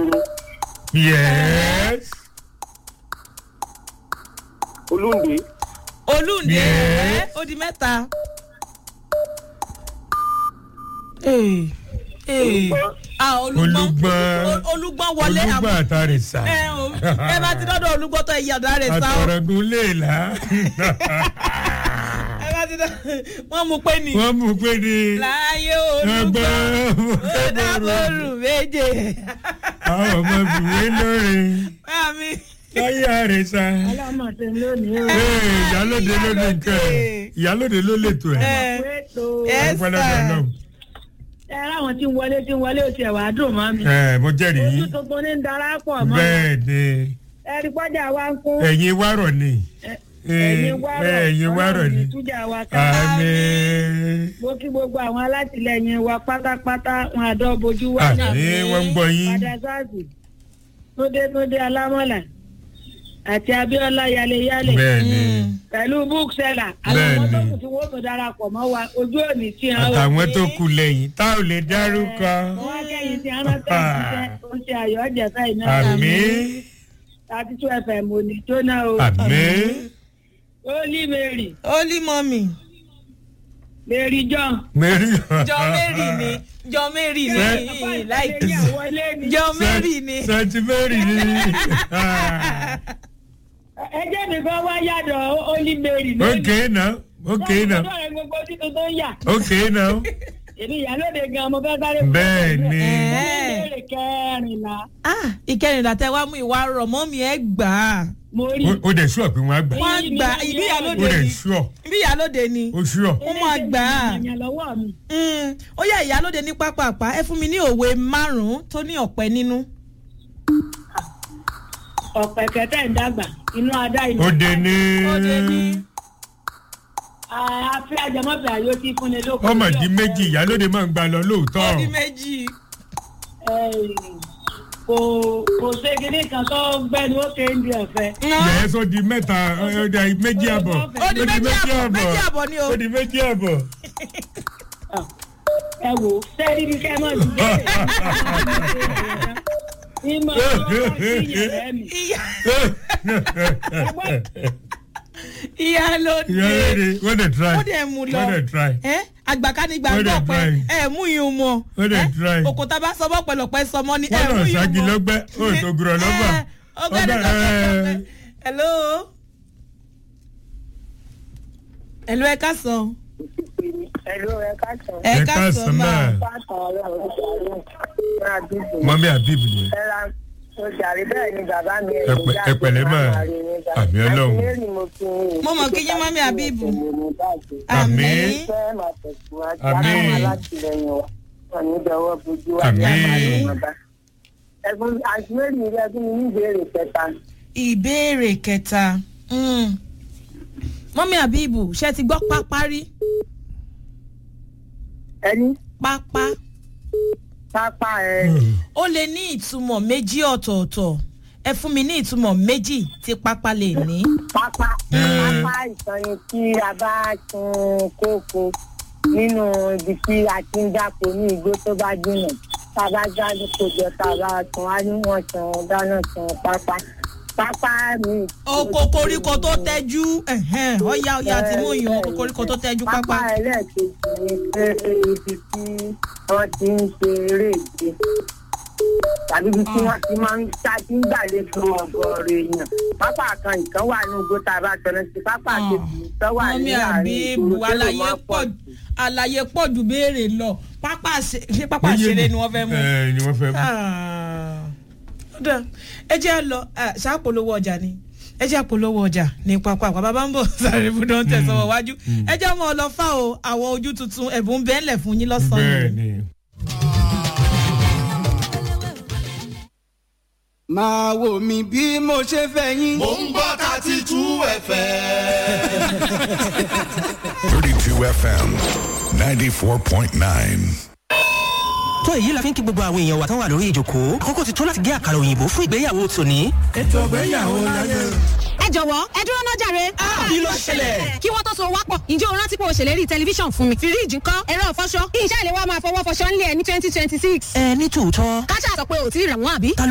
ìgboro yes olóńgbé olùndé Yes. ẹ ó di mẹ́ta. Ee, ee. Ah, olùgbọ́n Olúgbọ́n. O- olùgbọ́n wọlé olùgbà àmọ́ àtàrí sá ẹ o ẹ bá ti dọ́dọ̀ olùgbọ́n tó ẹ̀yà ọ̀dà rẹ̀ sá o àtọ̀rọ̀gùn léèlà ẹ bá ti dọ́dọ̀ wọ́n mú pé ní. wọ́n mú pé ní láyé ẹgbẹ́ olùgbọ́n ó dábòrò méje. àwọn ọmọ bìwé lórí Mami. láyé àrẹ̀sà ọlọ́mọdé lónìí o. ìyálòde ló ní nǹkan ẹ̀ ìyálòde ló lè tó ẹ̀ Ẹ Wéètò Yes, ọpẹ́ lọ́dọ̀ sir. náà ẹ ráwọn tí ń wọlé tí ń wọlé ó ti ẹ̀wà dùn mọ́ mi. ẹ̀ mo jẹ́rìí ojú yín tuntun ní ń darapọ̀ mọ́. bẹ́ẹ̀ ni ẹ̀rí pọ́jà wa ń kún. ẹ̀yin wárọ̀ ni ẹ̀yin wárọ̀ ẹ̀yin wárọ̀ ni ìtújà wa ká. àmín mo kí gbogbo àwọn alátìlẹyìn wa pátápátá wọn àdó bojú wa. àmín wọ́n ń gbọ́ yín padà sáàsì tóde tóde alámọ̀là àti abiola yaleyale bẹ́ẹ̀ ni pẹ̀lú bookseller Bẹ́ẹ̀ àwọn tó ni. kù tí wọ́n tó darapọ̀ mọ́ wa ojú òní tí wọ́n àtàwọn tó kù lẹ́yìn tá ò lè dárúkọ wọ́n wá kẹ́yìn tí wọ́n rántí ìṣiṣẹ́ ó ń ṣe ayọ̀ ọ̀jẹ̀fẹ́ iná àmín thirty two fm òní jóná o àmín holy mary Holy mọ́mì. mary john mary Jọ Mary ni Jọ Mary ni láìkí. ìyàwọlé ni Jọ Mary ni. santi mary ni ẹjẹ́ mi kan wá yàdọ̀ holy mary lónìí. ok now ok now Wọ́n mọ̀ gbogbo títún tó ń yà. ok now èmi ìyálóde gan mo fẹ́ sáré. bẹ́ẹ̀ ni ìbéèrè kẹrìnlá Ah, ìkẹrìnlá tẹ wá mú ìwà rọ̀ mọ́mì ẹ gbà á. mo rí. ó dẹ̀ sùọ́ pé wọ́n á gbà Wọ́n gbà ibi ó ìyálóde dẹ̀ ni. sùọ́ Ibi ìyálóde ni. ó sùọ́ Ó máa gbà á. ìyàn lọ́wọ́ mi. Mm, Ó yẹ ìyálóde ní pápápá ẹ fún mi ní òwe márùn-ún tó ní ọ̀pẹ nínú. ọ̀pẹ̀ kẹtẹ́ ń dàgbà inú adá inú. ó dé ní Ó dé ní. àfi àjẹmọ́fẹ́ àyò tí fúnni lóko. ọmọ di méjì ìyálóde máa ń gbà lọ lóòótọ́ Ó di méjì. kò kò ṣe kinní kan tó gbẹ́ni ó ké ń di ọ̀fẹ́. yẹ́n sọ di mẹ́ta ó di méjì àbọ̀ Ó di méjì àbọ̀ méjì àbọ̀ ni o. ó di méjì àbọ̀ ẹ wò ó sẹ́ẹ̀rì ní kẹ́mọ́ ti dé. ìmọ̀ ọlọ́wọ́ sí ìyẹ̀rẹ́ mi. Ìyá ìyálóde. ìyálóde wọ́n dẹ̀ try Ó dẹ̀ mú lọ. wọ́n dẹ̀ try ẹ àgbàkanigba Ó dẹ̀ gbọ́ pé try. ẹ mú yín mọ Ó dẹ̀ ẹ, try. òkúta bá sọ bọ́pẹ̀lọpẹ̀ sọmọ ní ẹ wọ́n mú lọ yín ságì mọ. lọ́gbẹ́ ó tó gùrọ̀ lọ́gbà Ẹ, ọgbẹ́ni Ọgbẹ́, ẹ. hello hello ẹ ká sọ ẹ̀rọ ẹ̀ ká sọ. ẹ Ẹ ká ká sọ sọ máa máa. pátá ọlọ́run ṣàlùm ní àdúgbò. mọ́mí habib ni ẹ̀ra mo jàre bẹ́ẹ̀ ni bàbá mi Ẹ pẹ̀- ẹ pẹ̀lẹ́ mà. Àmì Ọlọ́run. Mo mọ̀ kí yín mọ́mí Habibu. Àmín. Àmín. Àmín. ẹ̀gbọ́n àti mẹ́rin ilé ẹbí mi ní ìbéèrè kẹta. ìbéèrè kẹta mm. mọ́mí àbíbù ṣe ti gbọ́ pápá rí ẹni pápá pápá ẹ ó lè ní ìtumọ̀ méjì ọ̀tọ̀ọ̀tọ̀ ẹ fún mi ní ìtumọ̀ méjì tí pápá lè ní. pápá pápá ìtọ́ni tí a bá sun kókó nínú ibi tí a ti ń dáko ní igbó tó bá jìnnà tá a bá jáde kójọ tá a bá sun á ní wọ́n sun dáná sun pápá pápá mi. oko koríko tó tẹ́jú ẹ̀hẹ́n, ọ̀ya ọ̀ya ti mú yàn oko koríko tó tẹ́jú pápá. pápá ẹlẹ́ẹ̀kejì ni pé ibi tí wọ́n ti ń ṣe eré ìje tàbí ibi tí wọ́n ti máa ń ṣáájú ń gbàlejò ọgọ́rọ̀ èèyàn pápá kan ìkan wà ní igbó tá a bá tọ́lá sí pápá kejì ìkan wà mọ́mí ní àárín àbíbù ìgboro tó lè àlàyé máa pọ̀ àlàyé pọ̀ ju béèrè lọ pápá ṣe- ṣé pápá ṣeré ni wọ́n fẹ́ mú. ẹ ni wọ́n fẹ́ mú. Ah. Ó dáa. ẹ jẹ́ à lọ ah, ṣàpolówó ọjà ni ẹ jẹ́ àpolówó ọjà ní pápá àpá bàbá ń bọ̀ sáré fún dán tẹ̀sán wájú ẹ jẹ́ ọmọ ọlọ́fà o àwọn ojú tuntun ẹ̀bùn bẹ́ẹ̀lẹ̀ fún yín lọ́sàn-án bẹ́ẹ̀ yìí. ni. máa wò mí bí mo ṣe fẹ́ yín. mò ń gbọ́ thirty two fm. 32 FM 94.9. tó èyí la fi ń kí gbogbo àwọn èèyàn wa tán wà lórí ìjòkó àkókò ti tó láti gé àkàrà òyìnbó fún ìgbéyàwó tòní. ètò ìgbéyàwó láyé. ẹ jọ̀wọ́ ẹ dúró náà jàre. kí ló ṣẹlẹ̀? kí wọ́n tó so wápọ̀ ǹjẹ́ o rántí pé o ṣèlérí tẹlifíṣàn fún mi. fíríìjì ńkọ́ ẹ̀rọ ìfọṣọ kí iṣẹ́ ìléwọ́ máa fọwọ́ fọṣọ ńlẹ̀ ní twenty twenty six. ẹ ní tòótọ́ káṣá sọ pé o ò tí ì rà wọ́n àbí. ta ló